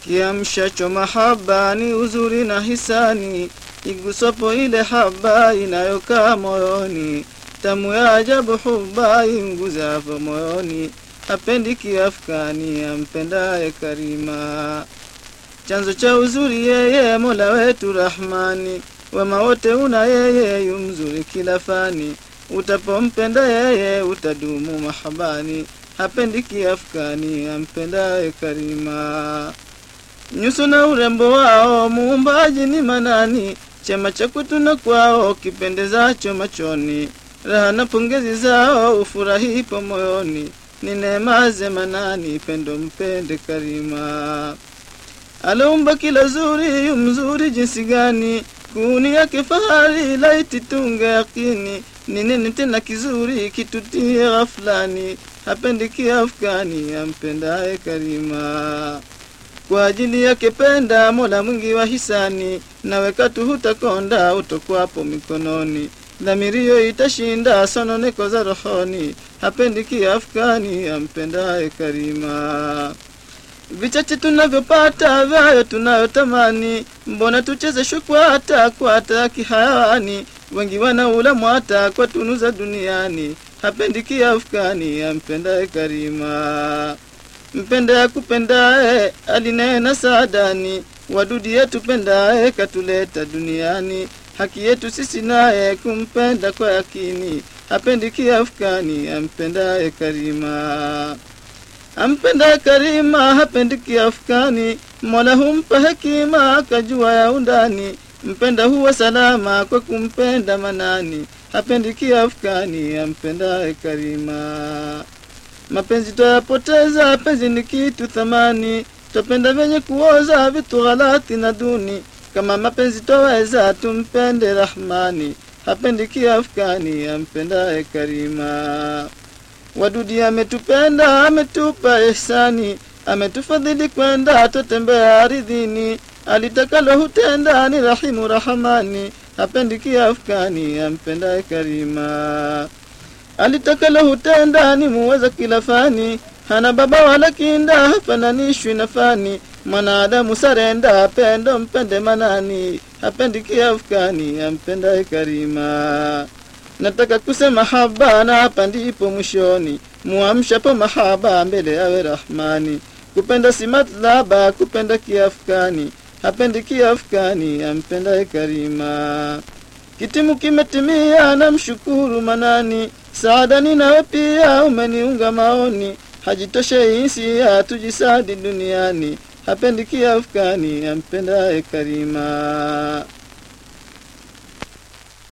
Kiamshacho mahaba ni uzuri na hisani, igusapo ile haba inayokaa moyoni, tamu ya ajabu huba imguzapo moyoni, hapendi kiafkani ampendaye Karima. Chanzo cha uzuri yeye Mola wetu Rahmani, wema wote una yeye yu mzuri kila fani, utapompenda yeye utadumu mahabani, hapendi kiafkani ampendaye Karima. Nyuso na urembo wao muumbaji ni manani, chema cha kwetu na kwao kipendezacho machoni, raha na pongezi zao ufurahipo moyoni, ni neema ze manani, pendo mpende Karima. Aliumba kila zuri yu mzuri jinsi gani, kuni yake fahari laiti tunge yakini, ni nini tena kizuri kitutie ghaflani, hapendi kiafkani ampendaye Karima kwa ajili yake penda Mola mwingi wa hisani, nawe katu hutakonda utokwapo mikononi, dhamirio itashinda sononeko za rohoni, hapendi kiafkani ampendaye Karima. Vichache tunavyopata vyayo tunayotamani, mbona tucheze shukwata kwata kihayawani, wengi wanaula mwata kwa tunu za duniani, hapendi kiafkani ampendaye Karima mpende akupendaye alinena saadani wadudi yetu pendaye katuleta duniani haki yetu sisi naye kumpenda kwa yakini hapendi kiafkani ampendaye karima ampendaye karima hapendi kiafkani mola humpa hekima akajua ya undani mpenda huwa salama kwa kumpenda manani hapendi kiafkani ampendaye karima mapenzi twayapoteza, penzi ni kitu thamani, twapenda vyenye kuoza vitu ghalati na duni. Kama mapenzi twaweza, tumpende Rahmani, hapendi kiafkani, ampendaye Karima. Wadudi ametupenda, ametupa ihsani, ametufadhili kwenda, twatembea aridhini. Alitakalo hutenda, ni rahimu Rahamani, hapendi kiafkani, ampendaye Karima alitakalo hutenda ni muweza kila fani, hana baba wala kinda, hafananishwi na fani. Mwanadamu sarenda, pendo mpende manani, hapendi kiafkani, ampendaye Karima. Nataka kusema haba na hapa ndipo mwishoni, muamshapo mahaba mbele awe Rahmani. Kupenda si matlaba, kupenda kiafkani, hapendi kiafkani, ampendaye Karima. Kitimu kimetimia, namshukuru Manani. Saadani nawe pia umeniunga maoni, hajitoshe insi hatujisadi duniani, hapendi kiafkani ampendaye Karima.